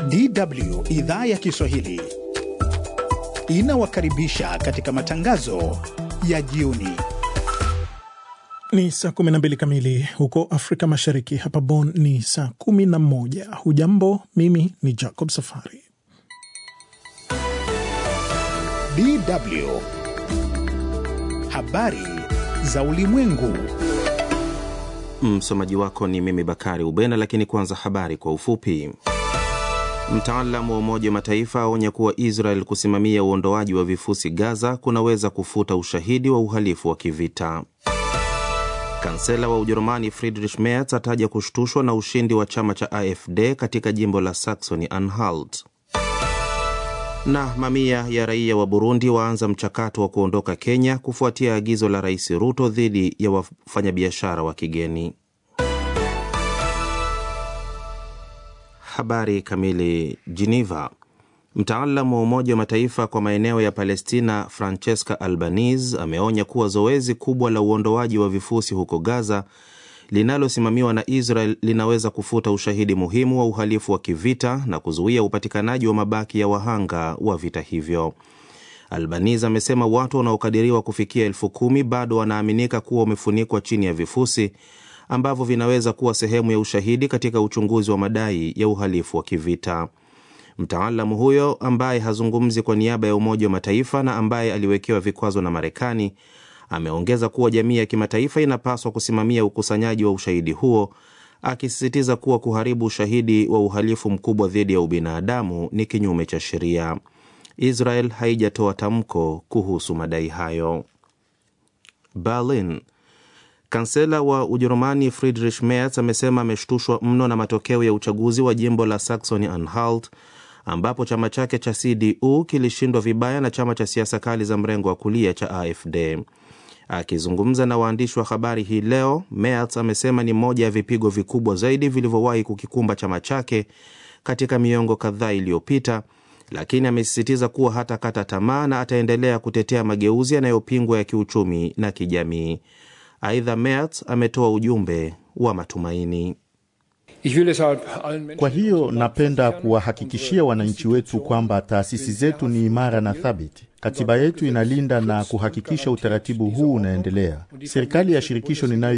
DW idhaa ya Kiswahili inawakaribisha katika matangazo ya jioni. Ni saa 12 kamili huko Afrika Mashariki. Hapa Bonn ni saa 11. Hujambo, mimi ni Jacob Safari. DW habari za ulimwengu. Msomaji wako ni mimi Bakari Ubena, lakini kwanza habari kwa ufupi. Mtaalamu wa Umoja wa Mataifa aonya kuwa Israel kusimamia uondoaji wa vifusi Gaza kunaweza kufuta ushahidi wa uhalifu wa kivita. Kansela wa Ujerumani Friedrich Merz ataja kushtushwa na ushindi wa chama cha AfD katika jimbo la Saxony Anhalt. Na mamia ya raia wa Burundi waanza mchakato wa kuondoka Kenya kufuatia agizo la Rais Ruto dhidi ya wafanyabiashara wa kigeni. Habari kamili. Geneva. Mtaalamu wa Umoja wa Mataifa kwa maeneo ya Palestina Francesca Albanese ameonya kuwa zoezi kubwa la uondoaji wa vifusi huko Gaza linalosimamiwa na Israel linaweza kufuta ushahidi muhimu wa uhalifu wa kivita na kuzuia upatikanaji wa mabaki ya wahanga wa vita hivyo. Albanese amesema watu wanaokadiriwa kufikia elfu kumi bado wanaaminika kuwa wamefunikwa chini ya vifusi ambavyo vinaweza kuwa sehemu ya ushahidi katika uchunguzi wa madai ya uhalifu wa kivita. Mtaalamu huyo ambaye hazungumzi kwa niaba ya Umoja wa Mataifa na ambaye aliwekewa vikwazo na Marekani ameongeza kuwa jamii ya kimataifa inapaswa kusimamia ukusanyaji wa ushahidi huo, akisisitiza kuwa kuharibu ushahidi wa uhalifu mkubwa dhidi ya ubinadamu ni kinyume cha sheria. Israel haijatoa tamko kuhusu madai hayo. Berlin. Kansela wa Ujerumani Friedrich Merz amesema ameshtushwa mno na matokeo ya uchaguzi wa jimbo la Saxony Anhalt ambapo chama chake cha CDU kilishindwa vibaya na chama cha siasa kali za mrengo wa kulia cha AfD. Akizungumza na waandishi wa habari hii leo, Merz amesema ni moja ya vipigo vikubwa zaidi vilivyowahi kukikumba chama chake katika miongo kadhaa iliyopita, lakini amesisitiza kuwa hatakata tamaa na ataendelea kutetea mageuzi yanayopingwa ya kiuchumi na kijamii. Aidha, Merz ametoa ujumbe wa matumaini. Kwa hiyo napenda kuwahakikishia wananchi wetu kwamba taasisi zetu ni imara na thabiti. Katiba yetu inalinda na kuhakikisha utaratibu huu unaendelea. Serikali ya shirikisho ninayo